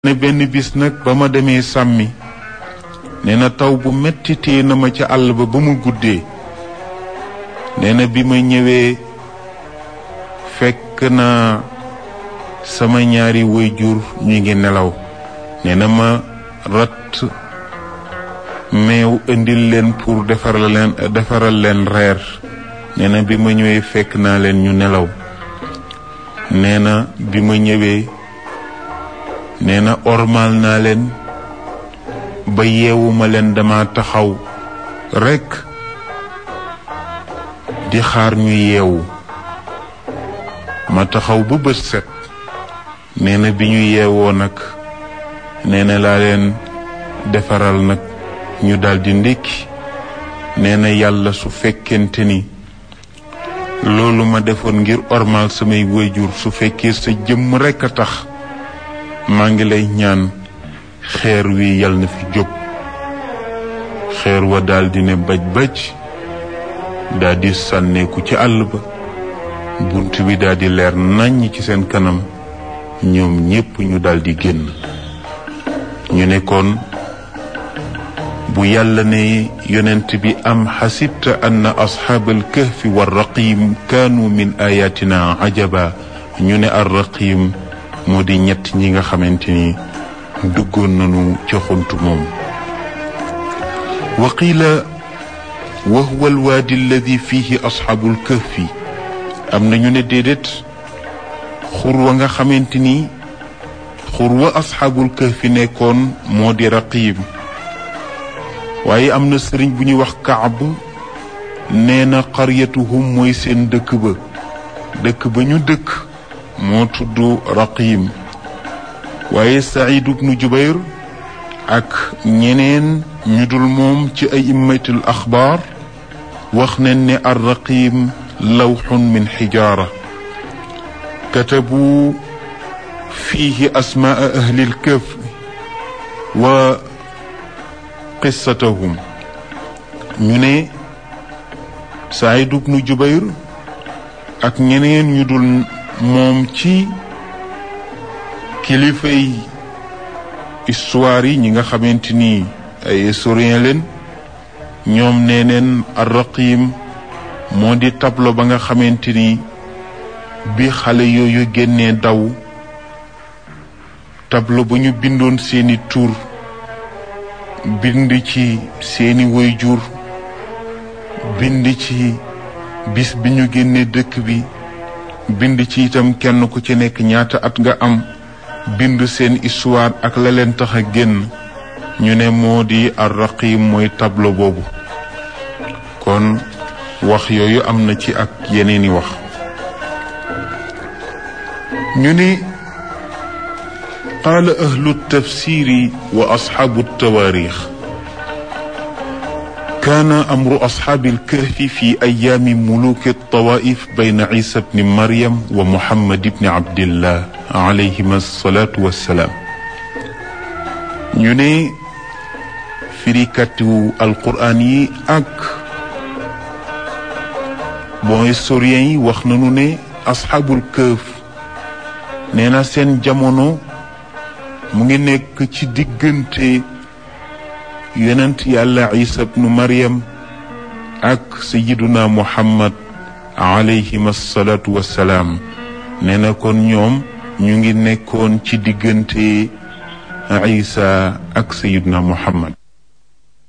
ne benn bis nag ba ma demee sàmmi nee na taw bu metti tee na ma ca àll ba ba mu guddee nee na bi ma ñëwee fekk na sama ñaari waajur ñu ngi nelaw nee na ma rat meew indil leen pour defaral leen defaral leen reer nee na bi ma ñëwee fekk naa leen ñu nelaw nee na bi ma ñëwee nee na ormal naa leen ba yeewuma leen dama taxaw rekk di xaar ñu yeewu ma taxaw ba bët set nee na bi ñu yeewoo nag nee na laa leen defaral nag ñu daldi ndékki nee na yàlla su fekkente ni loolu ma defoon ngir ormal samay waajur su fekkee sa jëmm rekk a tax maa ngi lay ñaan xeer wi yal na fi jóg xeer wa daldi ne baj baj daldi sànneeku ci àll ba bunt bi daldi leer nàññ ci seen kanam ñoom ñépp ñu daldi génn ñu nekkoon bu yàlla ne yonent bi am xasibta anna asxaabal kahfi wa raqim kaanu min ayatina ajaba ñu ne ar raqim moo di ñett ñi nga xamante ni duggoon nañu ca xunt moom wa qiila wa huwa alwaadi alladi fihi asxaabul kahfi am na ñu ne déedéet xur wa nga xamante ni xur wa asxaabul kahfi nekkoon moo di raqim waaye am na sëriñ bu ñuy wax kaab nee na qaryatuhum mooy seen dëkk ba dëkk ba ñu dëkk moo tudd raqim waaye saïd ibnu jubayr ak ñeneen ñu dul moom ci ay immatul axbaar wax nañ ne ar raqim lawxun min xijaara katabu fiihi asmaa ahli lkaf wa qissatahum ñu ne saïd ibnu jubayr ak ñeneen ñu dul moom ci kilifay histoire yi ñi nga xamante ni ay historien leen ñoom nee neen arraqim moo di tableau ba nga xamante ni bi xale yooyu génnee daw tableau ba ñu bindoon seeni tur bind ci seeni waajur bind ci bis bi ñu génnee dëkk bi bind ci itam kenn ku ci nekk ñaata at nga am bind seen histoire ak la leen tax a génn ñu ne moo di arraqim mooy tableau boobu kon wax yooyu am na ci ak yeneeni wax ñu ne qaala ahlu tafsiri wa asxaabu tawaarix كان أمر أصحاب الكهف في أيام ملوك الطوائف بين عيسى بن مريم ومحمد بن عبد الله عليهما الصلاة والسلام ñu ne firikatu alquraan yi ak bon historien yi wax nañu ne asxaabul këf nee na seen jamono mu ngi nekk ci diggante yonent yàlla isa bnu maryam ak sayiduna muhammad alayhim asalaatu wassalaam nee na kon ñoom ñu ngi nekkoon ci diggante isa ak sayiduna muhammad